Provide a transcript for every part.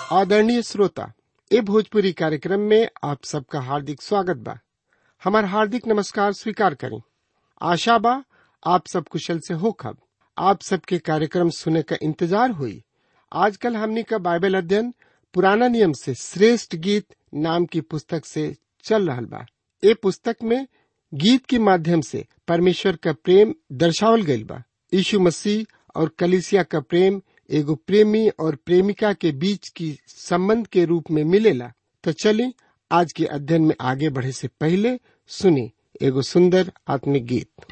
आदरणीय श्रोता ए भोजपुरी कार्यक्रम में आप सबका हार्दिक स्वागत बा हमार हार्दिक नमस्कार स्वीकार करें आशा बा आप सब कुशल से हो खब आप सबके कार्यक्रम सुने का इंतजार हुई आजकल हमनी का बाइबल अध्ययन पुराना नियम से श्रेष्ठ गीत नाम की पुस्तक से चल रहल बा ए पुस्तक में गीत के माध्यम से परमेश्वर का प्रेम दर्शावल गईल बा यीशु मसीह और कलिसिया का प्रेम एगो प्रेमी और प्रेमिका के बीच की संबंध के रूप में मिलेला तो चलिए आज के अध्ययन में आगे बढ़े से पहले सुनी एगो सुंदर आत्मिक गीत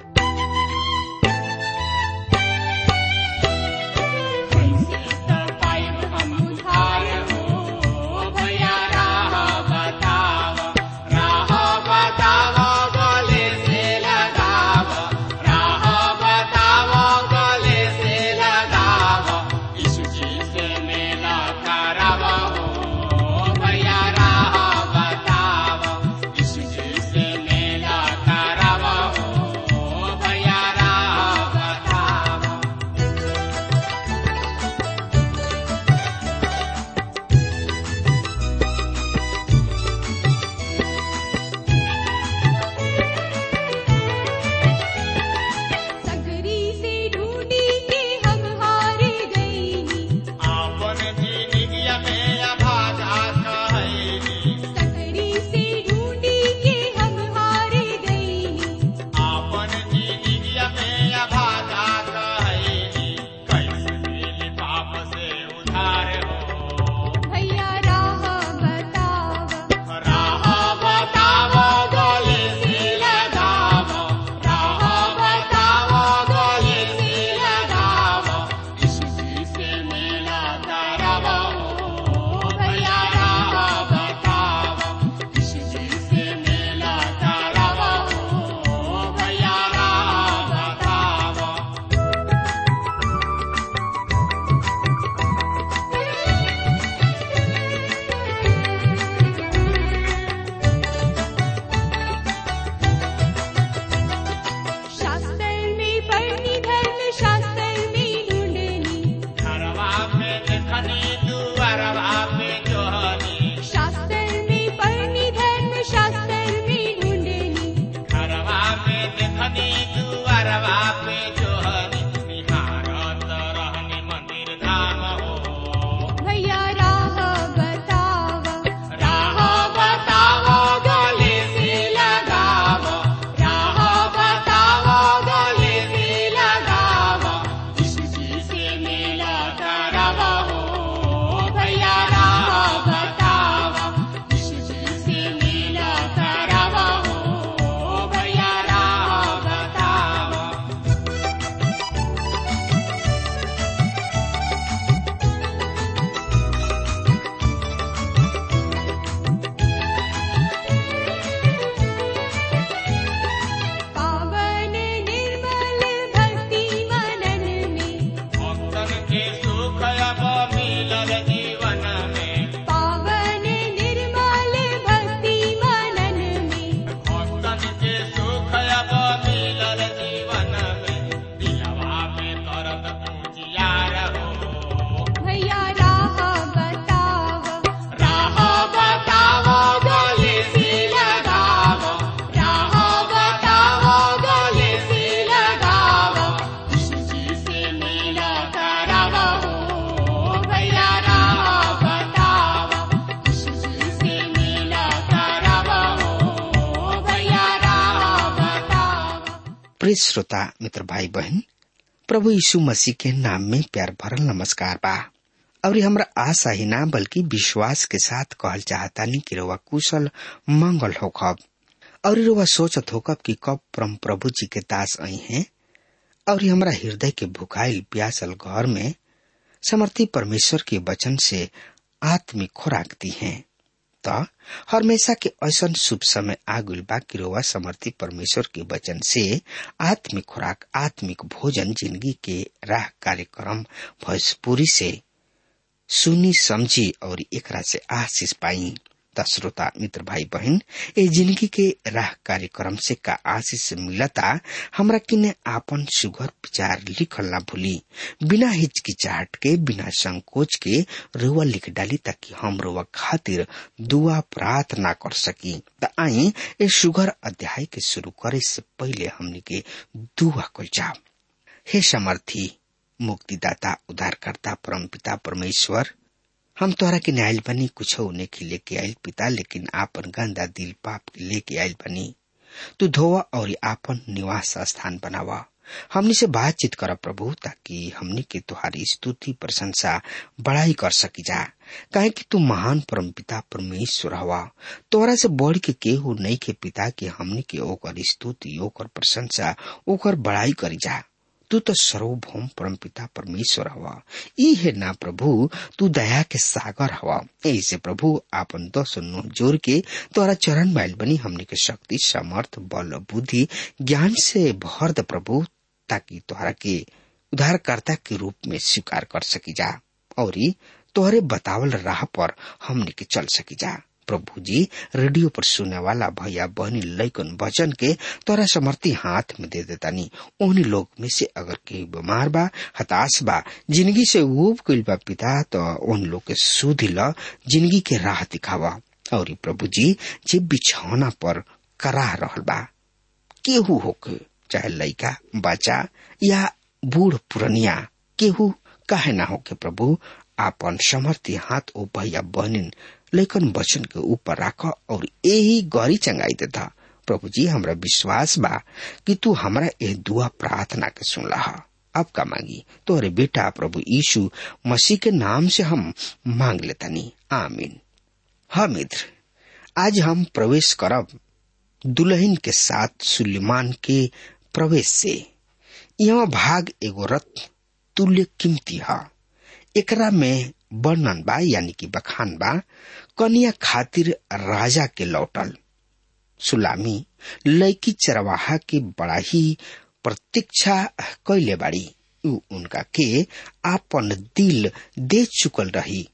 सकरी से ढूंढी के हम हार गईनी सकरी से ढूंढी के हम हार गईनी भैया राह बतावा भैया राह शास्त्र में पढ़नी धर्म शास्त्र में ढूंढनी शास्त्र में पढ़नी धर्म शास्त्र में ढूंढनी भैया राह बतावा राह बतावा गले से लगावा राह बतावा गले से लगावा से मेला करावा हो भैया राह बतावा से मेला करावा हो भैया राह बतावा पावन निर्मल भक्ति मनन में पावन निर्मल भक्ति मनन में भैया राह बतावा राह बतावा गले से लगावा राह बतावा गले से लगावा से मेला करावा हो भैया राह बतावा से मेला करावा हो भैया राह बतावा प्रिय श्रोता मित्र भाई बहन प्रभु यीशु मसीह के नाम में प्यार भरल नमस्कार बा और हमरा आशा ही ना बल्कि विश्वास के साथ कहल चाहतानी कि रउआ कुशल मंगल होखब और रउआ सोचत होखब कि कब परम प्रभु जी के दास आई हैं और हमरा हृदय के भुखाइल प्यासल घर में समर्थी परमेश्वर के वचन से आत्मिक खुराक दी हैं त हमेशा के ऐसन शुभ समय आगुल बा कि रोवा समर्थी परमेश्वर के वचन से आत्मिक खुराक आत्मिक भोजन जिंदगी के राह कार्यक्रम भोजपुरी से सुनी समझी और एकरा से आशीष पाई त श्रोता मित्र भाई बहन ए जिंदगी के राह कार्यक्रम से का आशीष मिलता हमरा किने आपन सुगर विचार लिखल ना भूली बिना हिचकिचाहट के बिना संकोच के रुआ लिख डाली ताकि हम रुआ खातिर दुआ प्रार्थना कर सकी त आई ए सुगर अध्याय के शुरू करे से पहले हमनी के दुआ कल जाओ हे समर्थी मुक्तिदाता उद्धारकर्ता परमपिता परमेश्वर हम तोहरा के आयल बनी कुछ के लेके आयल पिता लेकिन आपन गंदा दिल पाप के लेके आयल बनी तू धोवा और आपन निवास स्थान बनावा हमनी से बातचीत कर प्रभु ताकि हमनी के तुहारी स्तुति प्रशंसा बड़ाई कर सकी जा काहे कि तू महान परम पिता परमेश्वर हवा तोरा से बढ़ के केहू नहीं के पिता के हमनी के ओकर स्तुति ओकर प्रशंसा ओकर बड़ाई करी जा तू तो सर्वभौम परम पिता परमेश्वर हवा ई है ना प्रभु तू दया के सागर हवा ऐसे प्रभु आपन दस नो जोर के तोरा चरण मैल बनी हमने के शक्ति समर्थ बल बुद्धि ज्ञान से भर द प्रभु ताकि तोहरा के उद्धारकर्ता के रूप में स्वीकार कर सकी जा और तोहरे बतावल राह पर हमने के चल सकी जा प्रभु जी रेडियो पर सुने वाला भैया बहनी लैकन वचन के तोरा समर्थी हाथ में दे देतानी ओहनी लोग में से अगर केहू बीमार बा हताश बा जिंदगी से ऊब गइल बा पिता तो उन लोग के सुधी ल जिंदगी के राह दिखावा और प्रभु जी जे बिछौना पर कराह रहल बा केहू होके चाहे लड़का बच्चा या बूढ़ पुरनिया केहू काहे ना होके प्रभु आपन समर्थी हाथ ओ भैया बहनिन लेकिन वचन के ऊपर राख और यही गौरी चंगाई देता प्रभु जी हमरा विश्वास बा कि तू हमरा ए दुआ प्रार्थना के सुन रहा अब का मांगी तोरे बेटा प्रभु यीशु मसीह के नाम से हम मांग लेतनी आमीन हाँ मित्र आज हम प्रवेश करब दुल्हन के साथ सुलेमान के प्रवेश से यह भाग एगो रथ तुल्य कीमती है एकरा में वर्णन बा यानी कि बखान बा कन्या खातिर राजा के लौटल सुलामी लैकी चरवाहा के बड़ा ही प्रतीक्षा कैले बाड़ी उ उनका के आपन दिल दे चुकल रही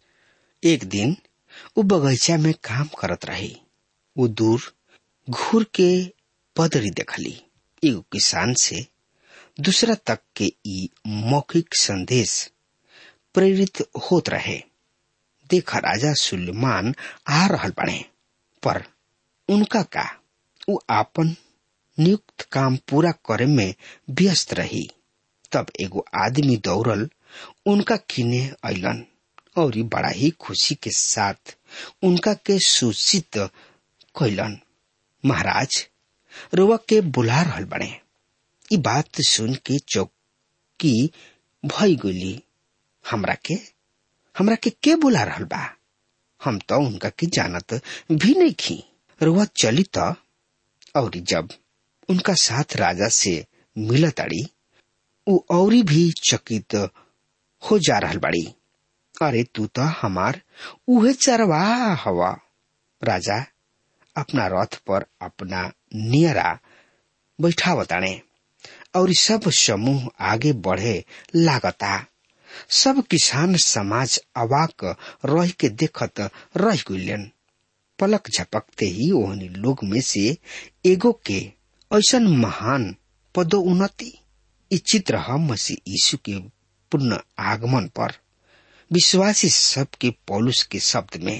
एक दिन उ बगीचा में काम करत रही वो दूर घूर के पदरी देखली एगो किसान से दूसरा तक के ई मौखिक संदेश प्रेरित होत रहे देखा राजा सुलेमान आ रहल बने पर उनका का उ आपन नियुक्त काम पूरा करे में व्यस्त रही तब एगो आदमी दौड़ल उनका किने अलन और बड़ा ही खुशी के साथ उनका के सूचित कैलन महाराज रुआ के बुला रहल बने ई बात सुन के चौकी भई गई हमरा के हमरा के के बुला रहल बा हम तो उनका के जानत भी नहीं खी रुआ चली तो और जब उनका साथ राजा से मिलत अड़ी उ औरी भी चकित हो जा रहल बड़ी अरे तू तो हमार उहे चरवा हवा राजा अपना रथ पर अपना नियरा बैठावताने और सब समूह आगे बढ़े लागता सब किसान समाज अवाक रह के देखत रह गइलन पलक झपकते ही ओहनी लोग में से एगो के ऐसन महान पदोन्नति ई चित्र हम मसीह यीशु के पूर्ण आगमन पर विश्वासी सबके पौलुस के शब्द में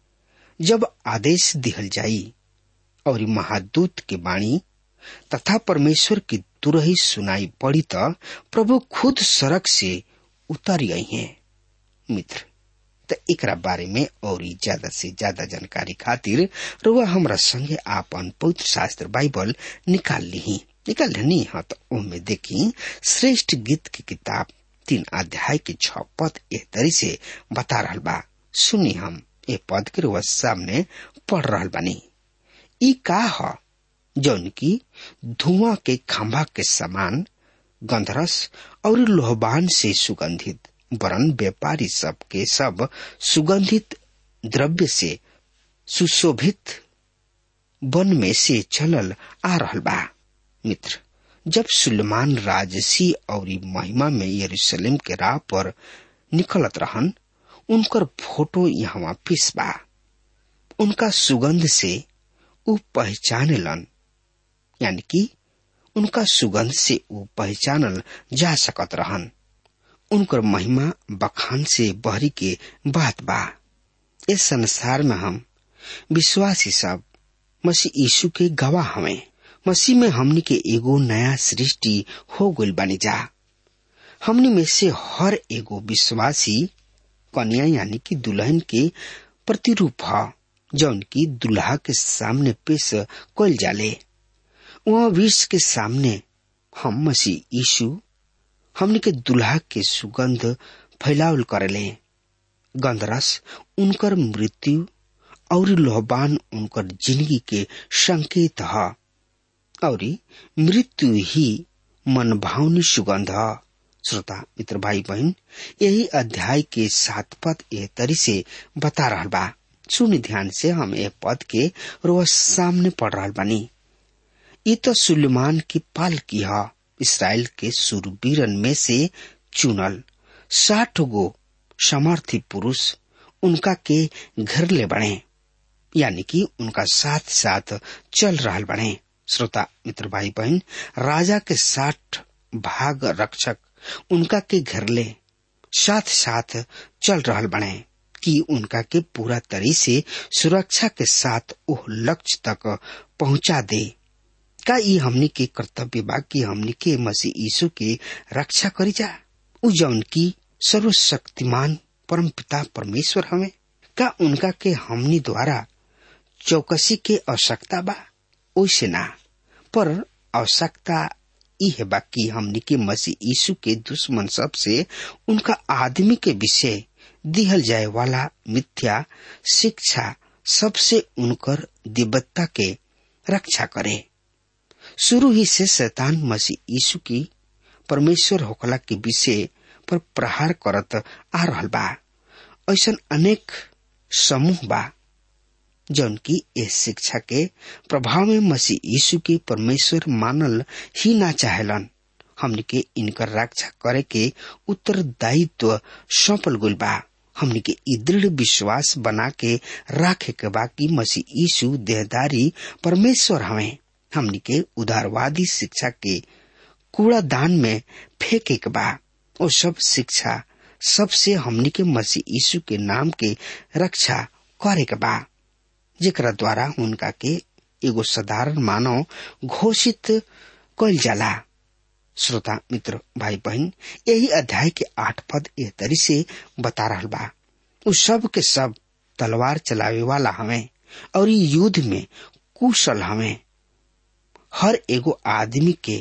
जब आदेश दिहल जाई और महादूत के बाणी तथा परमेश्वर की तुरही सुनाई पड़ी तो प्रभु खुद सड़क से उतर गई हैं मित्र तो एकरा बारे में और ज्यादा से ज्यादा जानकारी खातिर रुआ हमरा संगे आपन पवित्र शास्त्र बाइबल निकाल ली निकाल लेनी हाँ तो उनमें देखी श्रेष्ठ गीत की किताब तीन अध्याय के छ पद एह तरी से बता रहल बा सुनी हम ए पद के रुआ सामने पढ़ रहल बानी ई का ह जौन की धुआं के खंभा के समान गंधरस और लोहबान से सुगंधित वरन व्यापारी सब के सब सुगंधित द्रव्य से सुशोभित वन में से चलल आ रहल बा मित्र जब सुलेमान राजसी और महिमा में यरूशलेम के राह पर निकलत रहन उनकर फोटो यहाँ पेश बा उनका सुगंध से ऊ पहचानेलन यानी कि उनका सुगंध से ऊ पहचानल जा सकत रहन उनकर महिमा बखान से बहरी के बात बा इस संसार में हम विश्वासी सब मसीह यीशु के गवाह हमें मसीह में हमनी के एगो नया सृष्टि हो गइल बानी जा हमनी में से हर एगो विश्वासी कन्या यानी कि दुल्हन के प्रतिरूप ह जौन की दुल्हा के सामने पेश कल जाले वहाँ विश्व के सामने हम मसीह यीशु हमनी के दुल्हा के सुगंध फैलावल करेले गंधरस उनकर मृत्यु और लोहबान उनकर जिंदगी के संकेत है और मृत्यु ही मन भावनी सुगंध है श्रोता मित्र भाई बहन यही अध्याय के सात पद ए तरी से बता रहा बा सुन ध्यान से हम ए पद के रोज सामने पढ़ रहा बानी ये तो सुलेमान की पाल की है इसराइल के सुरवीरन में से चुनल साठ गो समर्थी पुरुष उनका के घर ले बढ़े यानी कि उनका साथ साथ चल रहा बने श्रोता मित्र भाई बहन राजा के साठ भाग रक्षक उनका के घर ले साथ साथ चल रहा बने कि उनका के पूरा तरी से सुरक्षा के साथ ओह लक्ष्य तक पहुंचा दे का ये हमनी के कर्तव्य बा कि हमनी के मसीह यीशु के रक्षा करी जा उ जौन की सर्वशक्तिमान परम पिता परमेश्वर हमें का उनका के हमनी द्वारा चौकसी के आवश्यकता बा ओइसे ना पर आवश्यकता यह बा कि हमनी के मसीह यीशु के दुश्मन सब से उनका आदमी के विषय दिहल जाए वाला मिथ्या शिक्षा सबसे उनकर दिव्यता के रक्षा करे शुरू ही से शैतान मसीह यीशु की परमेश्वर होखला के विषय पर प्रहार करत आ रहल बा ऐसा अनेक समूह बा जौन की इस शिक्षा के प्रभाव में मसीह यीशु के परमेश्वर मानल ही ना चाहेलन हमने के इनकर रक्षा करे के उत्तरदायित्व सौंपल गुल बा हमने के दृढ़ विश्वास बना के राखे के बा कि मसीह यीशु देहदारी परमेश्वर हमें हमने के उदारवादी शिक्षा के कूड़ादान में फेंके के बा और सब शिक्षा सबसे हमने के मसीह यीशु के नाम के रक्षा करे के बा जेकरा द्वारा उनका के एगो साधारण मानव घोषित कल जाला श्रोता मित्र भाई बहन यही अध्याय के आठ पद ए तरी से बता रहा बा उ सब के सब तलवार चलावे वाला हमें और युद्ध में कुशल हमें हर एगो आदमी के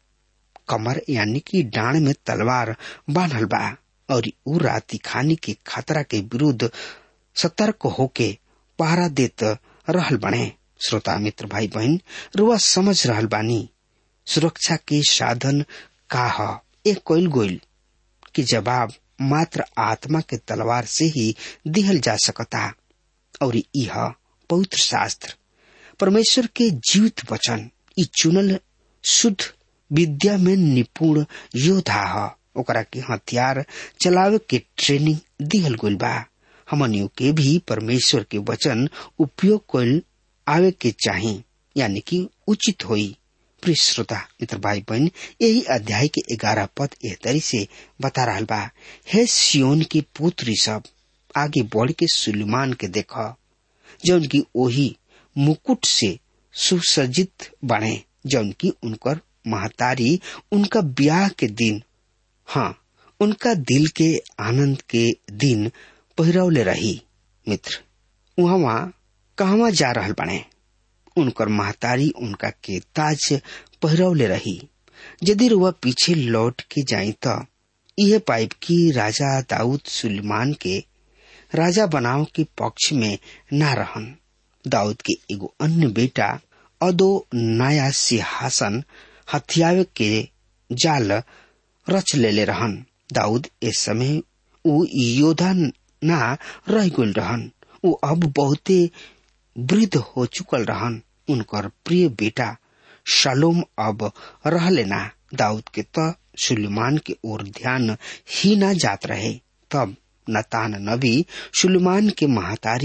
कमर यानी कि डांड में तलवार बांधल बा और उ राती खानी के खतरा के विरुद्ध सतर्क होके पहरा देत रहल बने श्रोता मित्र भाई बहन रुआ समझ रहल बानी सुरक्षा के साधन का ह एक कोयल गोइल कि जवाब मात्र आत्मा के तलवार से ही दिहल जा सकता और यह पवित्र शास्त्र परमेश्वर के जीवित वचन ई चुनल शुद्ध विद्या में निपुण योद्धा ह ओकरा के हथियार चलावे के ट्रेनिंग दिहल गइल बा हमनियों के भी परमेश्वर के वचन उपयोग कइल आवे के चाही यानी कि उचित होई प्रिय श्रोता मित्र भाई बहन यही अध्याय के ग्यारह पद एह तरी से बता रहा बा हे सियोन की पुत्री सब आगे बढ़ के सुलेमान के देख जौन की ओही मुकुट से सुसज्जित बने जौन की उनकर महतारी उनका ब्याह के दिन हाँ उनका दिल के आनंद के दिन पहिरौले रही मित्र वहाँ कहवा जा रहल बने उनकर महतारी उनका के ताज पहिरौले रही यदि वह पीछे लौट के जाई तो यह पाइप की राजा दाऊद सुलेमान के राजा बनाव के पक्ष में न रहन दाऊद के एगो अन्य बेटा अदो नया सिंहासन हथियावे के जाल रच लेले रहन दाऊद इस समय ऊ योद्धा ना रह गल रहन ऊ अब बहुते वृद्ध हो चुकल रहन उनकर प्रिय बेटा शालोम अब रहले ना दाऊद के त सुलेमान के ओर ध्यान ही ना जात रहे तब नतान नबी सुलेमान के महतारी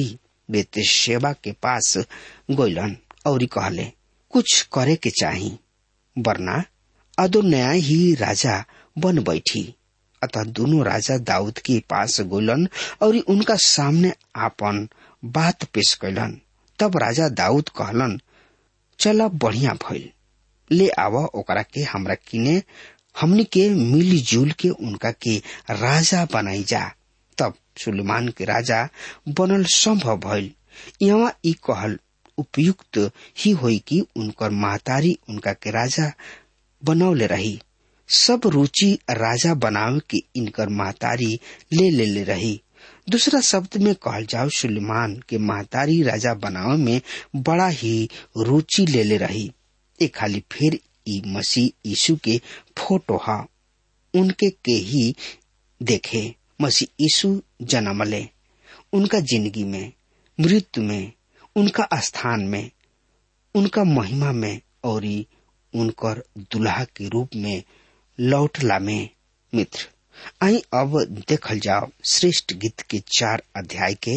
बेते सेवा के पास गोइलन और कहले कुछ करे के चाही वरना अदो नया ही राजा बन बैठी अतः दोनों राजा दाऊद के पास गोलन और उनका सामने आपन बात पेश कैलन तब राजा दाऊद कहलन चला बढ़िया भइल ले आव ओकरा के हमरा किने हमनी के मिली जुल के उनका के राजा बनाई जा तब सुलेमान के राजा बनल संभव भइल यहाँ ई कहल उपयुक्त ही होई कि उनकर महतारी उनका के राजा बनौले रही सब रुचि राजा बनावे के इनकर महतारी ले ले ले रही दूसरा शब्द में कहल जाओ सुलेमान के महतारी राजा बनावे में बड़ा ही रुचि ले ले रही ए खाली फिर ई मसीह यीशु के फोटो हा उनके के ही देखे मसीह यीशु जन्मले उनका जिंदगी में मृत्यु में उनका स्थान में उनका महिमा में और उनकर दुल्हा के रूप में लौटला में मित्र आई अब देखल जाओ श्रेष्ठ गीत के चार अध्याय के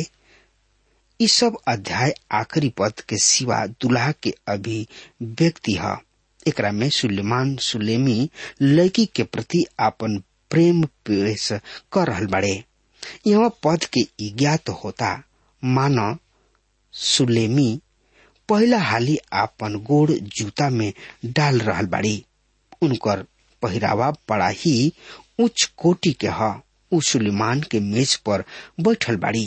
ई सब अध्याय आखिरी पद के सिवा दुल्हा के अभी व्यक्ति है एकरा में सुलेमान सुलेमी लड़की के प्रति आपन प्रेम पेश कर रहल बड़े यह पद के ज्ञात होता मानो सुलेमी पहला हाली आपन गोड़ जूता में डाल रहल बाड़ी उनकर पहिरावा बड़ा ही उच्च कोटि के ह उ सुलेमान के मेज पर बैठल बाड़ी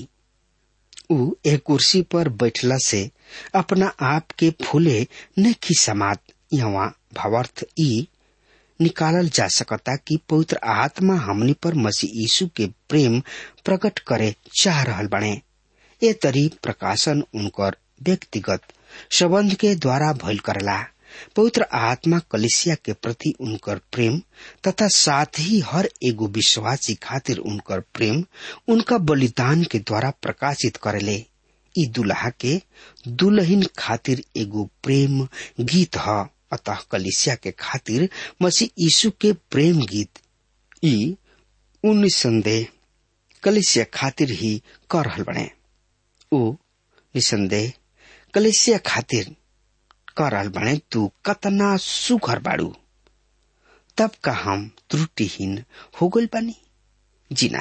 उ एक कुर्सी पर बैठला से अपना आप के फूले नहीं समात यहाँ भावार्थ ई निकालल जा सकता कि पवित्र आत्मा हमनी पर मसीह यीशु के प्रेम प्रकट करे चाह रहल बने ये तरी प्रकाशन उनकर व्यक्तिगत संबंध के द्वारा भइल करला पवित्र आत्मा कलिसिया के प्रति उनकर प्रेम तथा साथ ही हर एगो विश्वासी खातिर उनकर प्रेम उनका बलिदान के द्वारा प्रकाशित करेले ई दुल्हा के दुल्हन खातिर एगो प्रेम गीत ह अतः कलिसिया के खातिर मसीह यीशु के प्रेम गीत ई निसंदेह कलिसिया खातिर ही कर रहल बने उ निसंदेह कलिसिया खातिर कर रहल बने तू कतना सुघर बाड़ू तब का हम त्रुटिहीन हो गल बानी जीना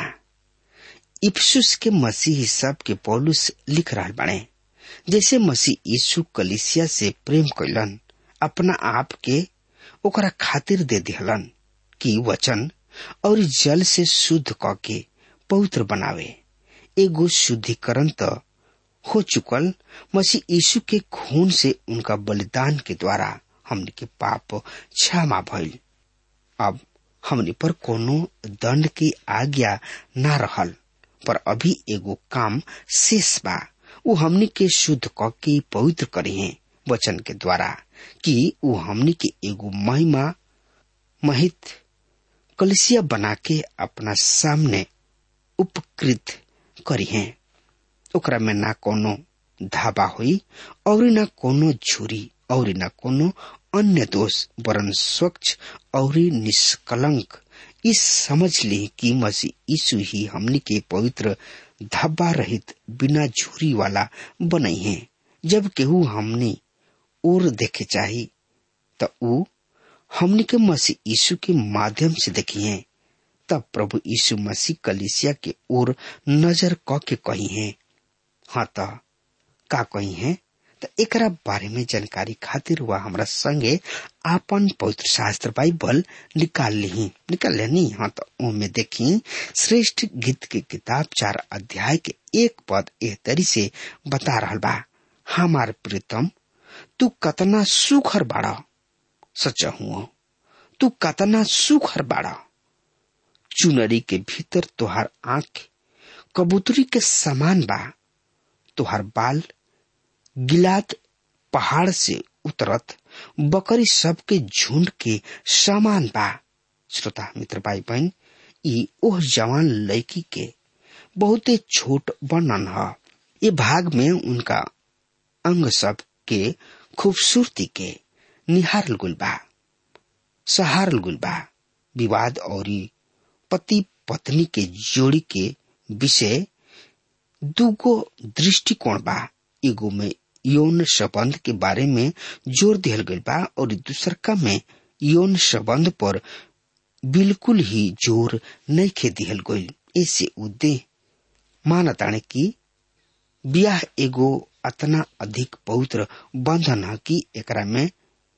इफ्सुस के मसीह सब के पौलुस लिख रहल बने जैसे मसीह यीशु कलिसिया से प्रेम कैलन अपना आप के ओकरा खातिर दे दिहलन कि वचन और जल से शुद्ध क के पवित्र बनावे एगो शुद्धिकरण तो हो चुकल मसीह यीशु के खून से उनका बलिदान के द्वारा हमने के पाप क्षमा भइल अब हमने पर कोनो दंड की आज्ञा ना रहल पर अभी एगो काम शेष बा उ हमनी के शुद्ध क के पवित्र करे हैं वचन के द्वारा कि उ हमनी के एगो महिमा महित कलिसिया बना के अपना सामने उपकृत करी हैं ओकरा में ना कोनो धाबा हुई और न कोनो झुरी और न कोनो अन्य दोष वरन स्वच्छ और निष्कलंक इस समझ ली कि मसीह यीशु ही हमनी के पवित्र धब्बा रहित बिना झुरी वाला बनई है जब केहू हमनी और देखे चाही तो ऊ हमनी के मसीह यीशु के माध्यम से देखी है तब प्रभु यीशु मसीह कलिसिया के ओर नजर क के कही है हाँ तो का कही है तो एकरा बारे में जानकारी खातिर वह हमरा संगे आपन पवित्र शास्त्र बाइबल निकाल ली निकाल लेनी हाँ तो ओमे देखी श्रेष्ठ गीत के किताब चार अध्याय के एक पद एह तरी से बता रहल बा हमार प्रीतम तू कतना सुखर बाड़ा सच हुआ तू कतना सुखर बाड़ा चुनरी के भीतर तुहार आंख कबूतरी के समान बा तुहार बाल गिलात पहाड़ से उतरत बकरी सब के झुंड के समान बा श्रोता मित्र भाई बहन ई ओह जवान लड़की के बहुते छोट वर्णन है ये भाग में उनका अंग सब के खूबसूरती के निहारल गुल बा सहारल गुल बा विवाद और पति पत्नी के जोड़ी के विषय दूगो दृष्टिकोण बा एगो में यौन संबंध के बारे में जोर दिहल गईल बा और दूसरका में यौन संबंध पर बिल्कुल ही जोर नहीं खे दिहल गईल ऐसे उद्देह मानताणे की ब्याह एगो अतना अधिक पवित्र बंधन है कि एकरा में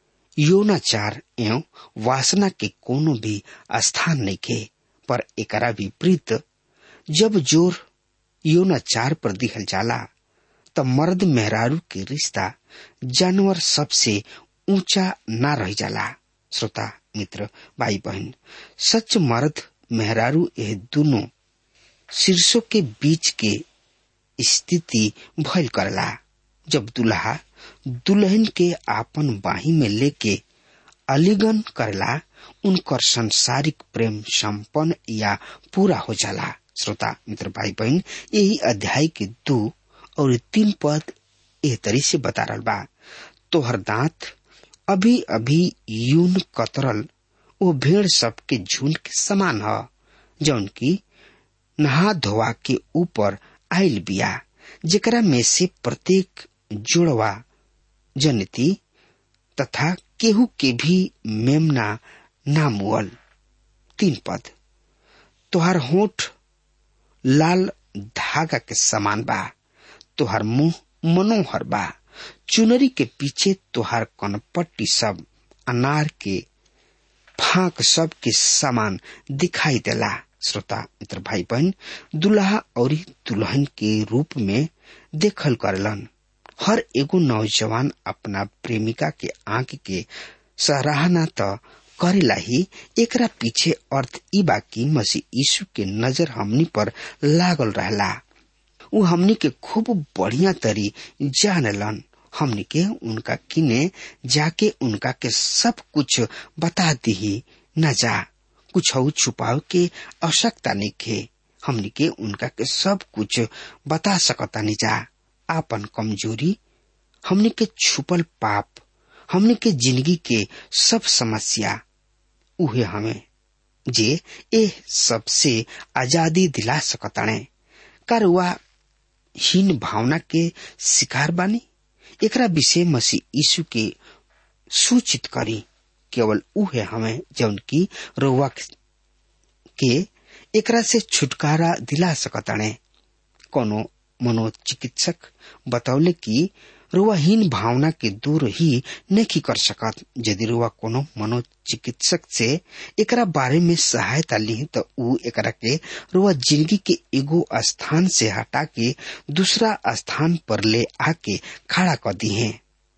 यौनाचार एवं वासना के कोनो भी स्थान नहीं के पर एकरा विपरीत जब जोर यौनाचार पर दिहल जाला त मर्द मेहरारू के रिश्ता जानवर सबसे ऊंचा ना रह जाला श्रोता मित्र भाई बहन सच मर्द मेहरारू यह दोनों शीर्षों के बीच के स्थिति भयल करला जब दुल्हा दुल्हन के आपन बाही में लेके अलिगन करला उनकर संसारिक प्रेम संपन्न या पूरा हो जाला श्रोता मित्र भाई बहन यही अध्याय के दो और तीन पद एह तरी से बता रहा बा तोहर दांत अभी अभी यून कतरल वो भेड़ सबके झुंड के समान ह जौन की नहा धोवा के ऊपर आयल बिया जेकरा में से प्रत्येक जुड़वा जनती तथा केहू के भी मेमना नामुअल तीन पद तोहार होठ लाल धागा के समान बा तोहार मुंह मनोहर बा चुनरी के पीछे तोहार कनपट्टी सब अनार के फाक सब के समान दिखाई देला श्रोता मित्र भाई बहन दुल्हा और दुल्हन के रूप में देखल करलन हर एगो नौजवान अपना प्रेमिका के आंख के सराहना तो करेला ही एकरा पीछे अर्थ ई बा कि मसीह यीशु के नजर हमनी पर लागल रहला उ हमनी के खूब बढ़िया तरी जानलन हमनी के उनका किने जाके उनका के सब कुछ बता दी न जा कुछ छुपाव के आवश्यकता नहीं खे हमनी के उनका के सब कुछ बता सकता नहीं जा आपन कमजोरी हमनी के छुपल पाप हमनी के जिंदगी के सब समस्या उहे हमें जे ए सबसे आजादी दिला सकताणे करुआ हीन भावना के शिकार बानी एकरा विषय मसीह यीशु के सूचित करी केवल उहे हमें जौन की रोवा के एकरा से छुटकारा दिला सकताणे कोनो मनोचिकित्सक बतौले कि रुवाहीन भावना के दूर ही नहीं कर सकत यदि रुआ कोनो मनोचिकित्सक से एकरा बारे में सहायता ली तो ऊ एकरा के रुआ जिंदगी के एगो स्थान से हटा के दूसरा स्थान पर ले आके खड़ा कर दी है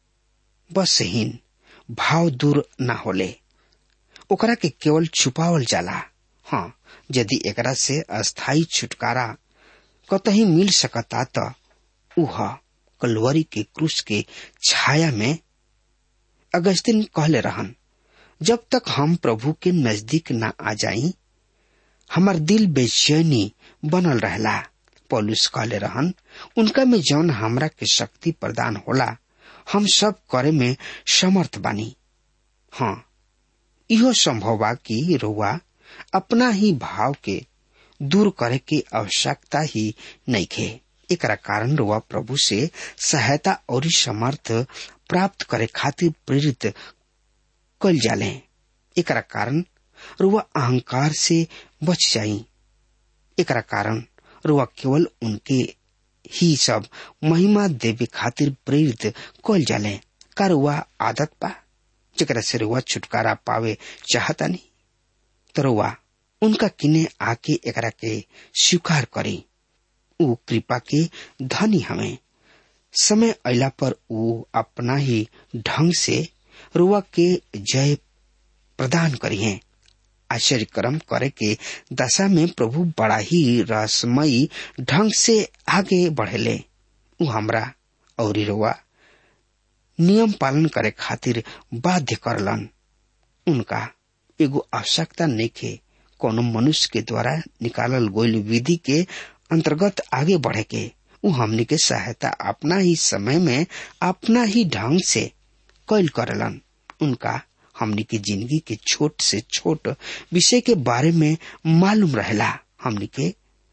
बस हीन भाव दूर न होले ओकरा के केवल छुपावल जाला हाँ यदि एकरा से अस्थाई छुटकारा कतही मिल सकता त उह कलवरी के क्रूस के छाया में अगस्तिन कहले रहन जब तक हम प्रभु के नजदीक न आ जाई हमार दिल बेचैनी बनल रहला पौलुस कहले रहन उनका में जौन हमरा के शक्ति प्रदान होला हम सब करे में समर्थ बानी हाँ इहो संभव बा कि रुआ अपना ही भाव के दूर करे के आवश्यकता ही नहीं खे एकरा कारण रुआ प्रभु से सहायता और समर्थ प्राप्त करे खातिर प्रेरित कल जाले एकरा कारण रुआ अहंकार से बच जाई एकरा कारण रुआ केवल उनके ही सब महिमा देवे खातिर प्रेरित कल जाले का रुआ आदत पा जरा से रुआ छुटकारा पावे चाहता नहीं तो रुआ उनका किने आके एकरा के स्वीकार करी ऊ कृपा के धनी हमें समय अला पर ऊ अपना ही ढंग से रुआ के जय प्रदान करी है आश्चर्य कर्म करे के दशा में प्रभु बड़ा ही रहस्यमयी ढंग से आगे बढ़ेले ऊ हमरा और रुआ नियम पालन करे खातिर बाध्य करलन उनका एगो आवश्यकता नहीं कोनो मनुष्य के द्वारा निकालल गोयल विधि के अंतर्गत आगे बढ़े के उ हमनी के सहायता अपना ही समय में अपना ही ढंग से कैल करलन उनका हमनी के जिंदगी के छोट से छोट विषय के बारे में मालूम रहेला हमनी के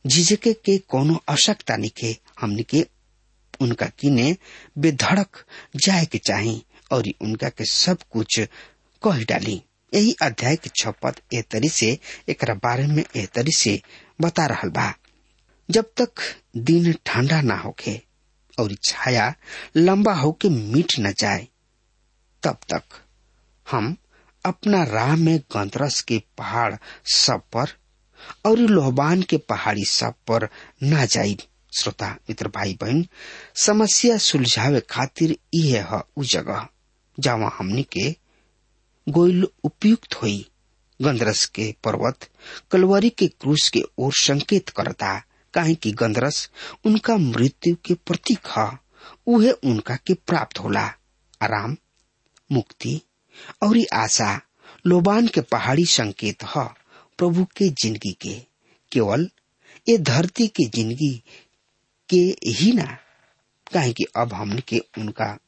झिझके के कोनो आवश्यकता निके हमनी के उनका किने बेधड़क जाए के चाही और उनका के सब कुछ कह डाली यही अध्याय के छपत ए तरी से एक बारे में ए तरी से बता रहल बा जब तक दिन ठंडा ना होके और छाया लंबा होके मिट न जाए तब तक हम अपना राह में गंतरस के पहाड़ सब पर और लोहबान के पहाड़ी सब पर ना जाई श्रोता मित्र भाई बहन समस्या सुलझावे खातिर यह है उ जगह जहाँ हमनी के गोइल उपयुक्त हुई गंदरस के पर्वत कलवरी के क्रूस के ओर संकेत करता काहे कि गंदरस उनका मृत्यु के प्रतीक है उहे उनका के प्राप्त होला आराम मुक्ति और आशा लोबान के पहाड़ी संकेत है प्रभु के जिंदगी के केवल ये धरती के जिंदगी के ही ना काहे कि अब हमने के उनका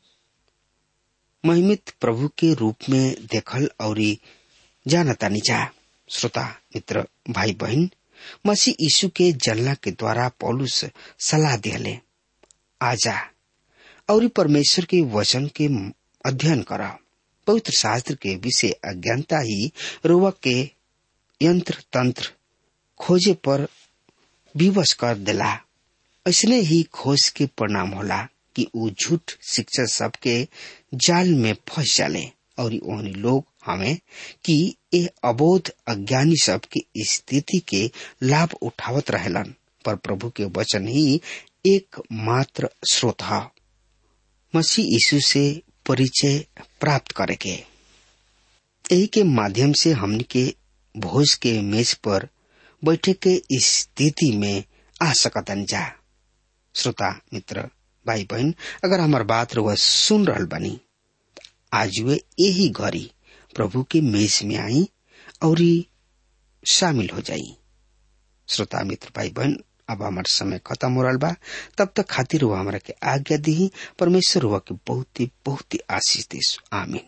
महिमित प्रभु के रूप में देखल और जानता निजा श्रोता मित्र भाई बहन मसीह यीशु के जलना के द्वारा पौलुस सलाह दिले आजा और परमेश्वर के वचन के अध्ययन कर पवित्र शास्त्र के विषय अज्ञानता ही रोवक के यंत्र तंत्र खोजे पर विवश कर दिला ऐसने ही खोज के परिणाम होला कि ऊ झूठ शिक्षक सबके जाल में फंस जाले और ओहनी लोग हमें कि ए अबोध अज्ञानी सब की स्थिति के लाभ उठावत रहेलन पर प्रभु के वचन ही एक मात्र स्रोत है मसीह यीशु से परिचय प्राप्त करे के यही के माध्यम से हमने के भोज के मेज पर बैठे के स्थिति में आ सकतन जा श्रोता मित्र भाई बहन अगर हमार बात रुआ सुन रहल बनी आज वे यही घड़ी प्रभु के मेज में आई और शामिल हो जाई श्रोता मित्र भाई बहन अब हमार समय खत्म हो रहा बा तब तक खातिर हुआ हमारा के आज्ञा दी परमेश्वर हुआ के बहुत ही बहुत ही आशीष दे आमीन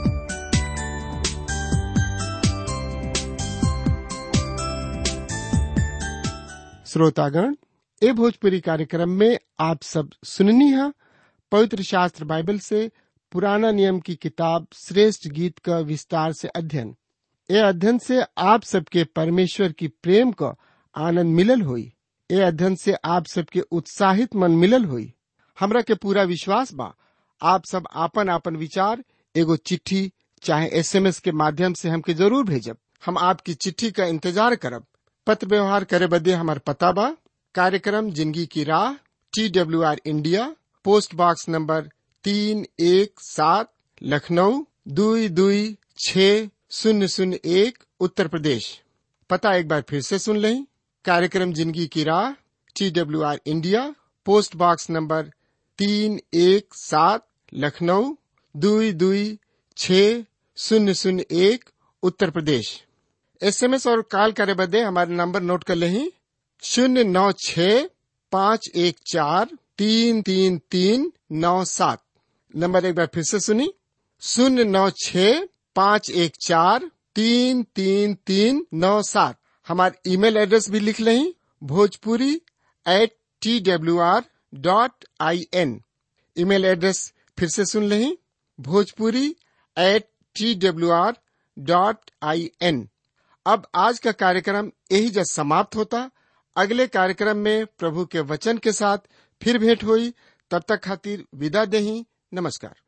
श्रोतागण ए भोजपुरी कार्यक्रम में आप सब सुननी है पवित्र शास्त्र बाइबल से पुराना नियम की किताब श्रेष्ठ गीत का विस्तार से अध्ययन ए अध्ययन से आप सबके परमेश्वर की प्रेम का आनंद मिलल हुई ए अध्ययन से आप सबके उत्साहित मन मिलल हुई हमरा के पूरा विश्वास बा आप सब आपन आपन विचार एगो चिट्ठी चाहे एसएमएस के माध्यम से हमके जरूर भेजब हम आपकी चिट्ठी का इंतजार करब पत्र व्यवहार करे बदे हमार पता बा कार्यक्रम जिंदगी की राह T W R India post box number तीन एक सात लखनऊ दुई दुई छ शून्य शून्य एक उत्तर प्रदेश पता एक बार फिर से सुन लें कार्यक्रम जिंदगी की राह T W R India post box number तीन एक सात लखनऊ दुई दुई छ शून्य शून्य एक उत्तर प्रदेश एसएमएस और कॉल करे बदे हमारे नंबर नोट कर लें शून्य नौ छ पाँच एक चार तीन तीन तीन नौ सात नंबर एक बार फिर से सुनी शून्य नौ छ पाँच एक चार तीन तीन तीन नौ सात हमारे ईमेल एड्रेस भी लिख लें Bhojpuri at T W R dot I N email address फिर से सुन लें Bhojpuri at T W R dot I N अब आज का कार्यक्रम यही जब समाप्त होता अगले कार्यक्रम में प्रभु के वचन के साथ फिर भेंट हुई तब तक खातिर विदा दही नमस्कार